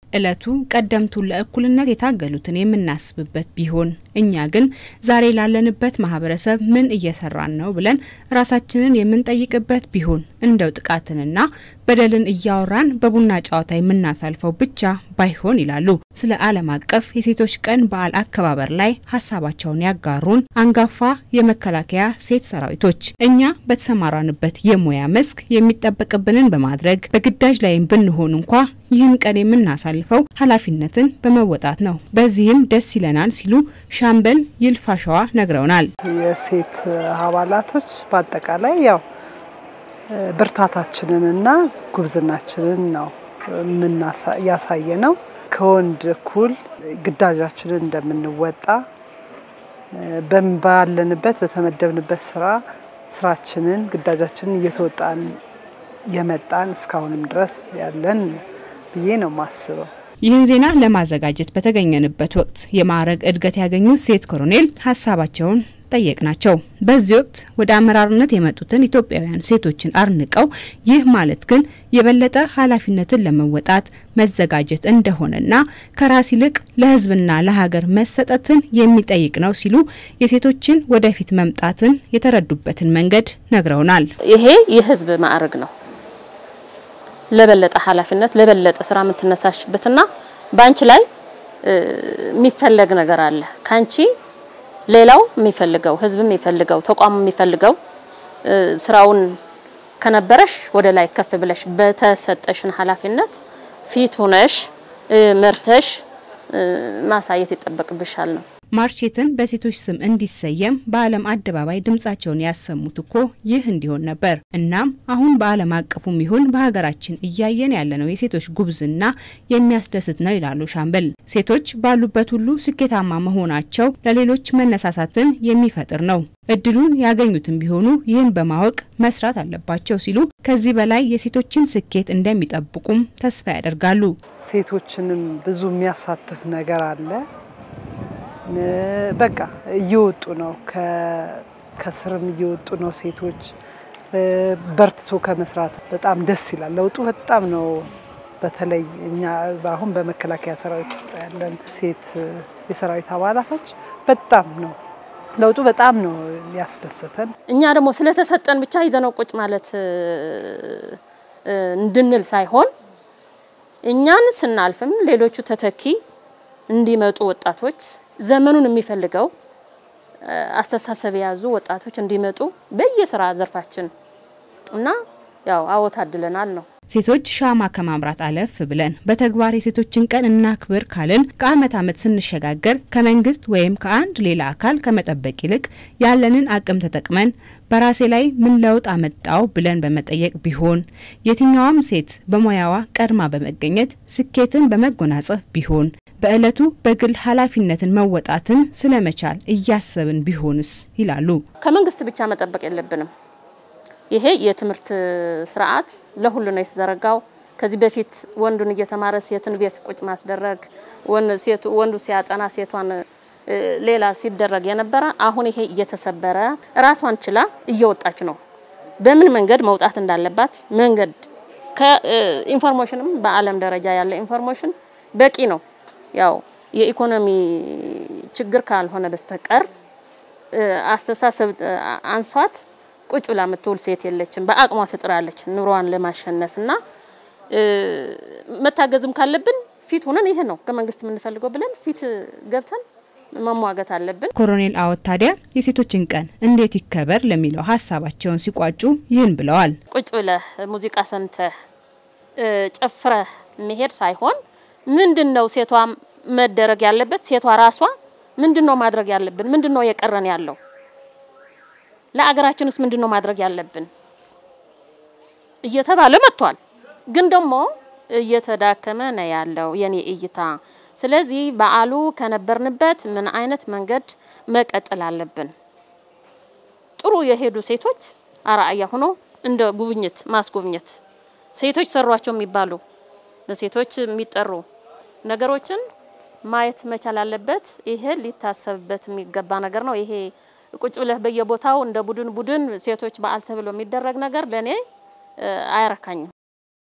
እለቱ ቀደምቱን ለእኩልነት የታገሉትን የምናስብበት ቢሆን እኛ ግን ዛሬ ላለንበት ማህበረሰብ ምን እየሰራን ነው ብለን ራሳችንን የምንጠይቅበት ቢሆን እንደው ጥቃትንና በደልን እያወራን በቡና ጨዋታ የምናሳልፈው ብቻ ባይሆን ይላሉ ስለ ዓለም አቀፍ የሴቶች ቀን በዓል አከባበር ላይ ሀሳባቸውን ያጋሩን አንጋፋ የመከላከያ ሴት ሰራዊቶች። እኛ በተሰማራንበት የሙያ መስክ የሚጠበቅብንን በማድረግ በግዳጅ ላይም ብንሆን እንኳ ይህን ቀን የምናሳልፈው ኃላፊነትን በመወጣት ነው። በዚህም ደስ ይለናል ሲሉ ሻምበል ይልፋሸዋ ነግረውናል። የሴት አባላቶች በአጠቃላይ ያው ብርታታችንንና ጉብዝናችንን ነው ያሳየ ነው። ከወንድ እኩል ግዳጃችንን እንደምንወጣ ባለንበት በተመደብንበት ስራ ስራችንን ግዳጃችንን እየተወጣን የመጣን እስካሁንም ድረስ ያለን ብዬ ነው ማስበው። ይህን ዜና ለማዘጋጀት በተገኘንበት ወቅት የማዕረግ እድገት ያገኙት ሴት ኮሎኔል ሀሳባቸውን ጠየቅናቸው። በዚህ ወቅት ወደ አመራርነት የመጡትን ኢትዮጵያውያን ሴቶችን አርንቀው ይህ ማለት ግን የበለጠ ኃላፊነትን ለመወጣት መዘጋጀት እንደሆነና ከራስ ይልቅ ለሕዝብና ለሀገር መሰጠትን የሚጠይቅ ነው ሲሉ የሴቶችን ወደፊት መምጣትን የተረዱበትን መንገድ ነግረውናል። ይሄ የሕዝብ ማዕረግ ነው። ለበለጠ ኃላፊነት ለበለጠ ስራ የምትነሳሽበትና በአንቺ ላይ የሚፈለግ ነገር አለ ካንቺ ሌላው የሚፈልገው ህዝብ የሚፈልገው ተቋም የሚፈልገው ስራውን ከነበረሽ ወደ ላይ ከፍ ብለሽ በተሰጠሽን ኃላፊነት ፊት ሆነሽ መርተሽ ማሳየት ይጠበቅብሻል ነው። ማርቼትን በሴቶች ስም እንዲሰየም በዓለም አደባባይ ድምጻቸውን ያሰሙት እኮ ይህ እንዲሆን ነበር። እናም አሁን በዓለም አቀፉም ይሁን በሀገራችን እያየን ያለነው የሴቶች ጉብዝና የሚያስደስት ነው ይላሉ ሻምበል። ሴቶች ባሉበት ሁሉ ስኬታማ መሆናቸው ለሌሎች መነሳሳትን የሚፈጥር ነው። እድሉን ያገኙትም ቢሆኑ ይህን በማወቅ መስራት አለባቸው ሲሉ ከዚህ በላይ የሴቶችን ስኬት እንደሚጠብቁም ተስፋ ያደርጋሉ። ሴቶችንም ብዙ የሚያሳትፍ ነገር አለ። በቃ እየወጡ ነው፣ ከስርም እየወጡ ነው ሴቶች በርትቶ ከመስራት በጣም ደስ ይላል። ለውጡ በጣም ነው። በተለይ እኛ አሁን በመከላከያ ሰራዊት ውስጥ ያለን ሴት የሰራዊት አባላቶች በጣም ነው ለውጡ በጣም ነው ያስደሰተን። እኛ ደግሞ ስለተሰጠን ብቻ ይዘነው ቁጭ ማለት እንድንል ሳይሆን እኛን ስናልፍም ሌሎቹ ተተኪ እንዲመጡ ወጣቶች ዘመኑን የሚፈልገው አስተሳሰብ የያዙ ወጣቶች እንዲመጡ በየስራ ዘርፋችን እና ያው አዎ ታድለናል ነው። ሴቶች ሻማ ከማምራት አለፍ ብለን በተግባር የሴቶችን ቀን እናክብር ካልን ከአመት አመት ስንሸጋገር ከመንግስት ወይም ከአንድ ሌላ አካል ከመጠበቅ ይልቅ ያለንን አቅም ተጠቅመን በራሴ ላይ ምን ለውጥ አመጣው ብለን በመጠየቅ ቢሆን የትኛዋም ሴት በሙያዋ ቀድማ በመገኘት ስኬትን በመጎናጸፍ ቢሆን በእለቱ በግል ኃላፊነትን መወጣትን ስለመቻል እያሰብን ቢሆንስ ይላሉ። ከመንግስት ብቻ መጠበቅ የለብንም። ይሄ የትምህርት ስርዓት ለሁሉ ነው የተዘረጋው። ከዚህ በፊት ወንዱን እየተማረ ሴትን ቤት ቁጭ ማስደረግ፣ ወንዱ ሲያጠና ሴቷን ሌላ ሲደረግ የነበረ አሁን ይሄ እየተሰበረ ራሷን ችላ እየወጣች ነው። በምን መንገድ መውጣት እንዳለባት መንገድ ከኢንፎርሜሽንም በዓለም ደረጃ ያለ ኢንፎርሜሽን በቂ ነው። ያው የኢኮኖሚ ችግር ካልሆነ በስተቀር አስተሳሰብ አንሷት ቁጭ ብላ የምትውል ሴት የለችም። በአቅሟ ትጥራለች ኑሯን ለማሸነፍና መታገዝም ካለብን ፊት ሆነን ይሄ ነው ከመንግስት የምንፈልገው ብለን ፊት ገብተን መሟገት አለብን። ኮሎኔል አወት ታዲያ የሴቶችን ቀን እንዴት ይከበር ለሚለው ሀሳባቸውን ሲቋጩ ይህን ብለዋል። ቁጭ ብለህ ሙዚቃ ሰምተህ ጨፍረህ መሄድ ሳይሆን ምንድን ነው ሴቷ መደረግ ያለበት? ሴቷ ራሷ ምንድን ነው ማድረግ ያለብን? ምንድን ነው የቀረን ያለው? ለአገራችን ውስጥ ምንድን ነው ማድረግ ያለብን እየተባለ መጥቷል። ግን ደግሞ እየተዳከመ ነው ያለው የኔ እይታ። ስለዚህ በዓሉ ከነበርንበት ምን አይነት መንገድ መቀጠል አለብን? ጥሩ የሄዱ ሴቶች አርአያ ሆኖ እንደ ጉብኝት ማስጎብኘት ሴቶች ሰሯቸው የሚባሉ በሴቶች የሚጠሩ ነገሮችን ማየት መቻል አለበት። ይሄ ሊታሰብበት የሚገባ ነገር ነው። ይሄ ቁጭ ብለህ በየቦታው እንደ ቡድን ቡድን ሴቶች በዓል ተብሎ የሚደረግ ነገር ለእኔ አያረካኝም።